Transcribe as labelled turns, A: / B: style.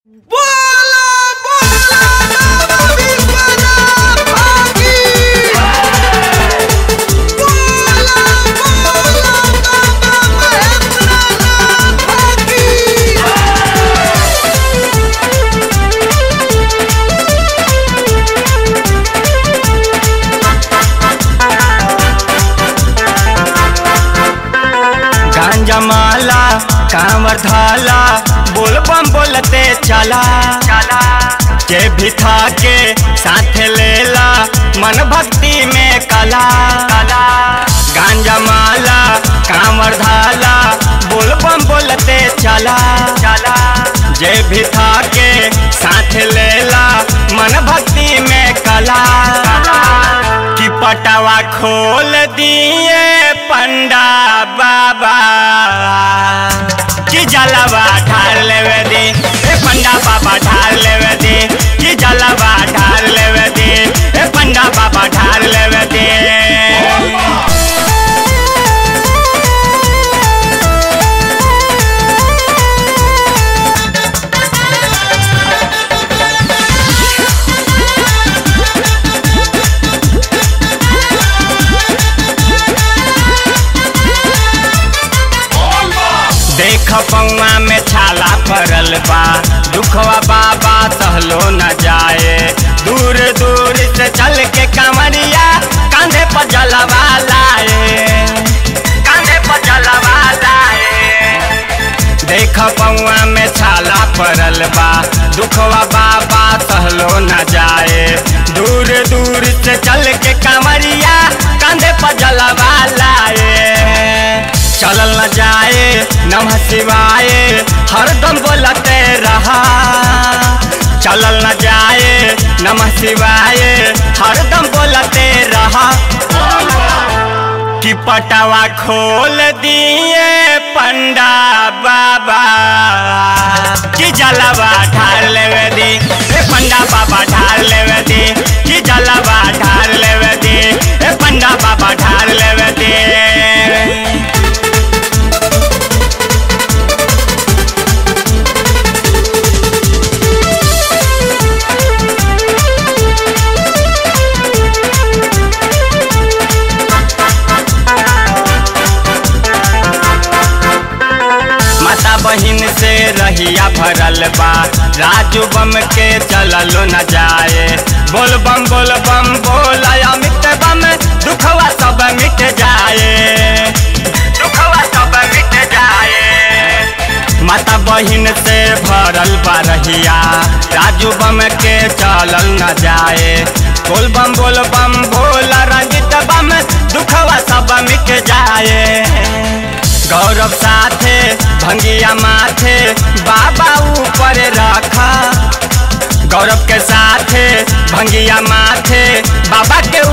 A: बोला बोला बाबा विश्वनाथ भागी बोला बोला बाबा महेंद्रनाथ भागी
B: गांजा माला कांवर धाला बोल बम बोलते चला चला के भी था के साथ लेला मन भक्ति में कला कला गांजा माला कांवर धाला बोल बम बोलते चला चला जे भी था के साथ लेला मन भक्ति में कला कि पटवा खोल दिए पंडा बाबा कि जलवा ढाल लेवे दे ए पंडा बाबा ढाल लेवे दे कि जलवा ढाल लेवे दे ए पंडा बाबा ढाल लेवे दे देख पौआ में छाला पड़ल बा दुखवा बाबा सहलो न जाए दूर दूर से चल के कमरिया कांधे पर जलवा लाए कांधे पर जलवा लाए देख पौआ में छाला पड़ल बा दुखवा बाबा सहलो न जाए दूर दूर से चल के कमरिया कांधे पर जलवा लाए चलल न जाए नमः शिवाय हरदम बोलते रहा चलल न जाए नमः शिवाय हरदम बोलते रहा कि पटवा खोल दिए पंडा बाबा कि जलवा ढाल लेवे दे ए पंडा बाबा ढाल लेवे दे कि जलवा ढाल लेवे दे ए पंडा बाबा ढाल लेवे दे माता बहिन से रहिया भरल बा राजू बम के चललो न जाए बोल बम बोल बम बोल अमित बम दुखवा सब मिट जाए दुखवा सब मिट जाए माता बहिन से भरल बा रहिया राजू बम के चलल न जाए बोल बम बोल बम बोल रंजित बम दुखवा सब मिट जाए गौरव साथे भंगिया माथे बाबा ऊपर रखा गौरव के साथे भंगिया माथे बाबा के